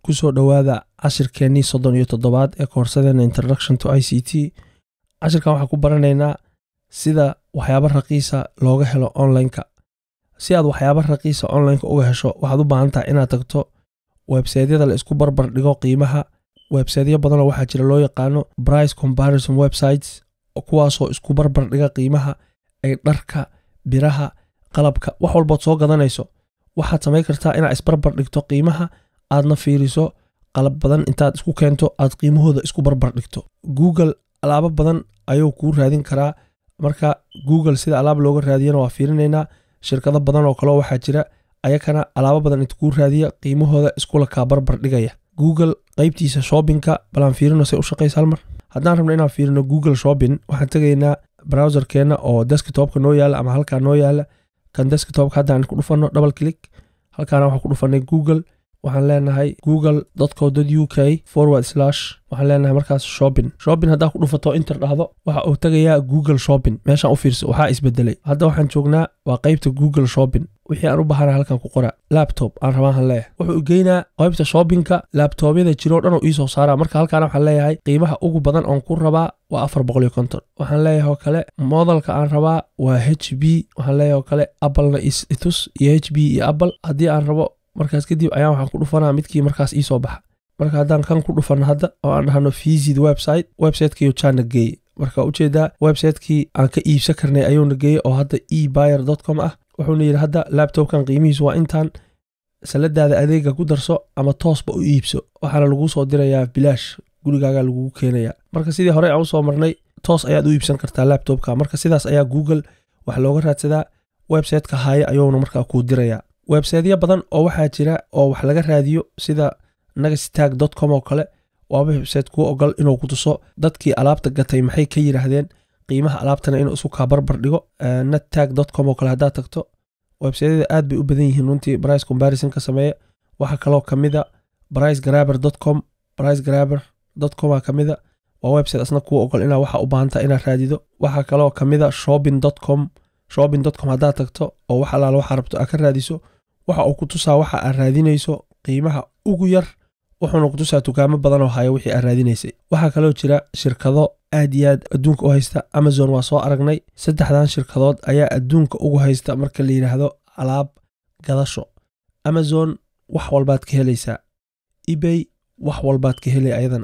kusoo dhowaada cashirkeennii soddon iyo toddobaad ee koorsadeena introduction to i c t cashirkan waxaan ku baranaynaa sida waxyaabo raqiisa looga helo onlineka si aad waxyaabo raqiisa onlineka uga hesho waxaad u baahan tahay inaad tagto websaytyada la isku barbar dhigo qiimaha websaytyo badanoo waxaa jira loo yaqaano brice comparison websites kuwaasoo isku barbar dhiga qiimaha ay dharka biraha qalabka wax walbood soo gadanayso waxaad samayn kartaa inaad isbarbar dhigto qiimaha aadna fiiriso qalab badan intaad isku keento aad qiimahooda isku barbar dhigto google alaabo badan ayuu kuu raadin karaa marka google sida alaab looga raadiyana waa fiirinaynaa shirkado badan oo kaleo waxaa jira ayakana alaabo badan inta kuu raadiya qiimahooda iskula kaa barbar dhigaya google qaybtiisa shoppingka balaan fiirino say u shaqaysa halmar haddaan rabno inaan fiirino google shopping waxaan tegaynaa browserkeenna oo deskitopka noo yaala ama halkaa noo yaala kan deskitopka haddaan ku dhufano double click halkaana waxaan ku dhufanay google waxaan leenahay google co u k forward slash waxaan leenahay markaas shopping shopping haddaa ku dhufato inter dhahdo waxa uu tegayaa google shopping meeshaan u fiirso waxaa isbedelay hadda waxaan joognaa waa qaybta google shopping wixii aan u bahana halkan ku qora laptop aan rabaahan leeyahay wuxuu geynaa qaybta shoppingka laabtoobyada jiroo dhan oo iisoo saara marka halkaana waxaan leeyahay qiimaha ugu badan oon ku rabaa waa afar boqol iyo konton waxaan leeyahay oo kale modelka aan rabaa waa h b waxaan leeyahay oo kale applena itus iyo h b iyo apple haddii aan rabo markaas kadib ayaan waxaan ku dhufanaa midkii markaas iisoo baxa marka haddaan kan ku dhufanno hadda oo aan dhahno visit website websitekiiyo jaana geeye marka ujeedaa websitekii aan ka iibsan karnay ayuuna geeyey oo hadda e buyer com ah wuxuuna yidhi hadda labtobkan qiimihiisu waa intaan saladaada adeega ku darso ama toosba u iibso waxaana laguu soo dirayaa bilaash gurigaaga lagugu keenaya marka sidii horey aan usoo marnay toos ayaad u iibsan kartaa labtobka marka sidaas ayaa google wax looga raadsadaa websiteka haaye ayuuna markaa kuu dirayaa websaytyo badan oo waxaa jira oo wax laga raadiyo sida nagastag com oo kale waa website kuu ogol inuu ku tuso dadkii alaabta gatay maxay ka yidhaahdeen qiimaha alaabtana inuu isu kaa barbar dhigo nattag com oo kale haddaad tagto websaytyada aad bay u badan yihiin runtii brice comparison ka sameeya waxaa kaloo kamida brice graber com brice graber com ka mida waa website asna kuu ogol inaa waxa u baahantaa inaad raadido waxaa kaloo kamida shopping com shopping com haddaad tagto oo wax alaala waxaa rabto aad ka raadiso waxa uu ku tusaa waxa aad raadinayso qiimaha ugu yar wuxuuna ku tusaa dukaamo badan oo haya wixii aad raadinaysay waxaa kaloo jira shirkado aad iyo aad adduunka u haysta amazon waa soo aragnay saddexdan shirkadood ayaa adduunka ugu haysta marka la yidhaahdo alaab gadasho amazon wax walbaad ka helaysaa ebay wax walbaad ka helay ayadana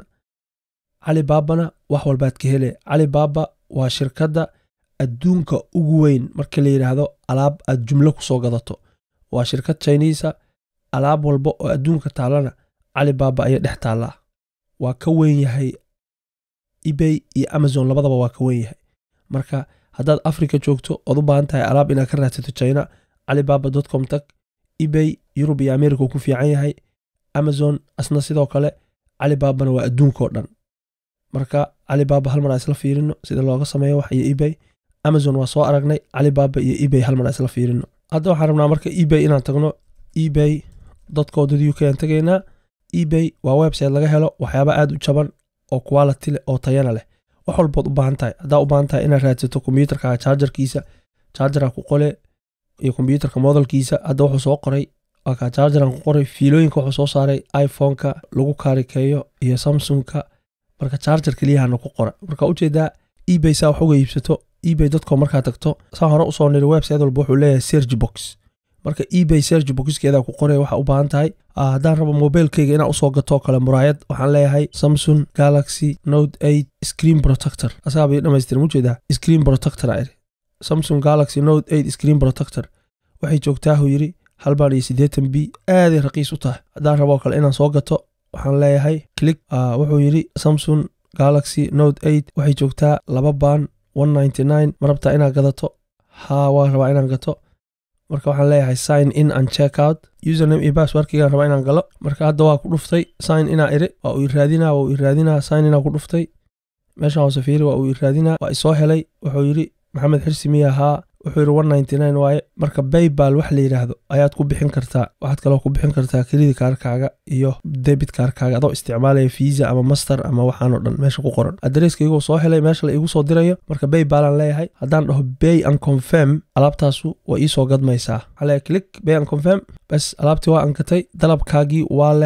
calibaabana wax walbaad ka helay calibaaba waa shirkadda adduunka ugu weyn marka la yidhaahdo alaab aad jumlo kusoo gadato waa shirkad chinisa alaab walba oo adduunka taallana calibaaba ayay dhex taallaa waa ka weyn yahay ebay iyo amazon labadaba waa ka weyn yahay marka haddaad africa joogto ood u baahan tahay alaab inaad ka raadsato china calibaaba com tag ebay yurub iyo america uu ku fiican yahay amazon asna sidoo kale calibaabana waa adduunkao dhan marka calibaaba hal mar aan isla fiirino sida looga sameeyo wax iyo ebay amazon waa soo aragnay calibaaba iyo ebay hal mar aan isla fiirino hadda waxaan rabnaa marka ebay inaan tagno ebay co u k aan tegaynaa ebay waa website laga helo waxyaaba aad u jaban oo quality leh oo tayana leh wax walbood u baahan tahay haddaa u baahan tahay inaad raadsato kombyuutarka chargerkiisa chargera ku qole iyo kombyuutarka modelkiisa hadda wuxuu soo qoray waa kaa chargeran ku qoray fiilooyinka wuxuu soo saaray iphoneka lagu kaarikeeyo iyo samsungka marka charger keliyahana ku qora marka ujeedaa ebay saa wax uga iibsato ebay com markaa tagto saa hore usoo niri website walba wuxuu leeyahay sergi box marka ebay sergi boxkeeda ku qoray waxa u baahan tahay haddaan rabo mobilkeyga inaan usoo gatoo kale muraayad waxaan leeyahay samsung galaxy note eight screen protector asaabay dhamaystir mujeedaa screen protector iri samsung galaxy note eight screen protector waxay joogtaahu yiri halbaan iyo siddeetan b aaday raqiis u tahay haddaan raboo kale inaan soo gato waxaan leeyahay click wuxuu yidhi samsung galaxy note eight waxay joogtaa laba baan one ninety nine ma rabtaa inaad gadato haa waan rabaa inaan gato marka waxaan leeyahay sign in and check out username iyo passwordkigaan rabaa inaan galo marka hadda waa ku dhuftay sign inaa iri waa uu iraadinaa waa uu iraadinaa sign inaa ku dhuftay meeshaan hoose fiiri waa uu iraadinaa waa isoo helay wuxuu yidhi maxamed xirsi miya haa wuxuu yidhi one ninety nine waaye marka baybal wax la yidhaahdo ayaad ku bixin kartaa waxaad kaloo ku bixin kartaa kelidi kaarkaaga iyo debit kaarkaaga adoo isticmaalaya visa ama master ama waxaanoo dhan meesha ku qoran adresskaiguu soo helay meesha la iigu soo dirayo marka baybalaan leeyahay haddaan dhaho bay and confirm alaabtaasu waa iisoo gadmaysaa waxaa leeyahay click bay and confirm bas alaabtii waa ankatay dalabkaagii waa la helay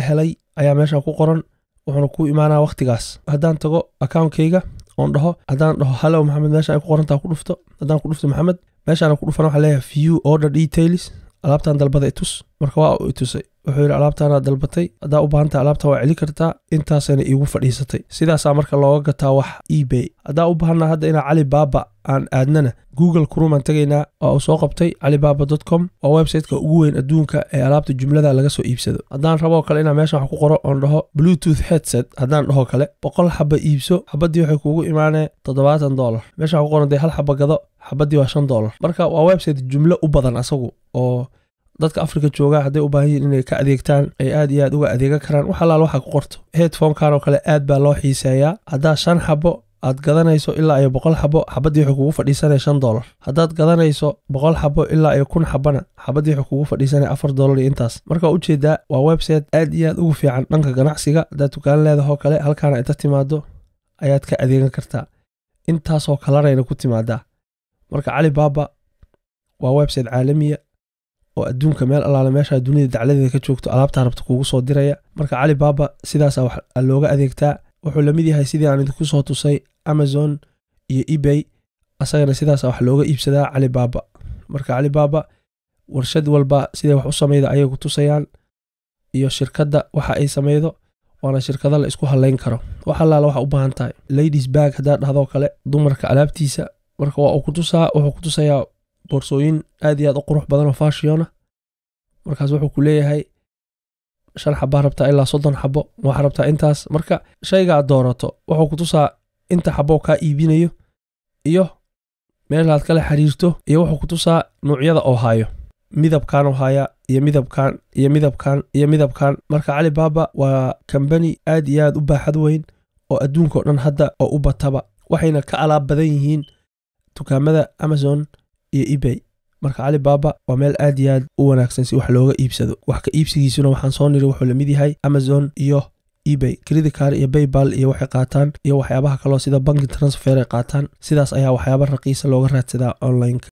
ayaa meeshan ku qoran wuxuuna kuu imaanaa wakhtigaas haddaan tago akaunkayga oon dhaho haddaan dhaho hallow maxamed meesha ay ku qorantaa ku dhufto haddaan ku dhufto maxamed meeshaana ku dhufana waxaa leeyahay view order details alaabtan dalbada itus marka waa uu itusay wuxuu yidhi alaabtaanaad dalbatay haddaa u baahantay alaabtan waa celi kartaa intaasayna iigu fadhiisatay sidaasaa marka looga gataa wax ebay haddaa u baahanaa hadda inaa cali baaba aan aadnana google kurumaan tegaynaa waa uu soo qabtay calibaba com waa websiteka ugu weyn adduunka ee alaabta jumlada laga soo iibsado haddaan raboo kale inaa meeshan wax ku qoro oon dhaho bluetooth headset haddaan dhaho kale boqol xaba iibso xabadii waxay kuugu imaanee toddobaatan dolar meesha wax ku qoran dee hal xaba gado xabadii waa shan dolar marka waa website jumlo u badan asagu oo dadka afrika jooga hadday u baahan yihin inay ka adeegtaan ay aad iyo aad uga adeegan karaan wax alaal waxa ku qorto headphonekan oo kale aad baa loo xiiseeyaa haddaa shan xabo aad gadanayso ilaa iyo boqol xabo xabadii wuxuu kugu fadhiisanaya shan dolar haddaad gadanayso boqol xabo ilaa iyo kun xabana xabadii wuxuu kugu fadhiisanaya afar dolar iyo intaas marka waa ujeedaa waa website aad iyo aad ugu fiican dhanka ganacsiga haddaad dukaan leedahoo kale halkaana inta timaado ayaad ka adeegan kartaa intaasoo kalarayna ku timaadaa marka cali baaba waa website caalamiya oo adduunka meel allaale meeshaa dunida dacladeeda ka joogto alaabtaa rabta kuugu soo diraya marka cali baaba sidaasa wax looga adeegtaa wuxuu lamid yahay sidii aan idinku soo tusay amazon iyo ebay asagana sidaasa wax looga iibsadaa cali baaba marka cali baaba warshad walba siday wax u samayda ayay ku tusayaan iyo shirkadda waxa ay samaydo waana shirkado la isku halayn karo wax allaala waxa u baahan tahay ladies bag haddaa dhahdoo kale dumarka alaabtiisa marka waa uu kutusaa wuxuu ku tusayaa boorsooyin aad iyo aad u qurux badan oo fashiona markaas wuxuu ku leeyahay shan xabaa rabtaa ilaa soddon xabo waxaa rabtaa intaas marka shayga aad doorato wuxuu ku tusaa inta xabo kaa iibinayo iyo meelaad kala xiriirto iyo wuxuu ku tusaa nuucyada oo haayo midabkan oo haya iyo midabkan iyo midabkan iyo midabkan marka cali baaba waa kambani aad iyo aad u baaxad weyn oo adduunkao dhan hadda oo u bataba waxayna ka alaab badan yihiin dukaamada amazon iyo ebay marka cali baaba waa meel aad iyo aad u wanaagsan si wax looga iibsado wax ka iibsigiisuna waxaan soo niri wuxuu lamid yahay amazon iyo ebay creditcar iyo baybal iyo waxay qaataan iyo waxyaabaha kaloo sida banki transfer ay qaataan sidaas ayaa waxyaaba raqiisa looga raadsadaa onlineka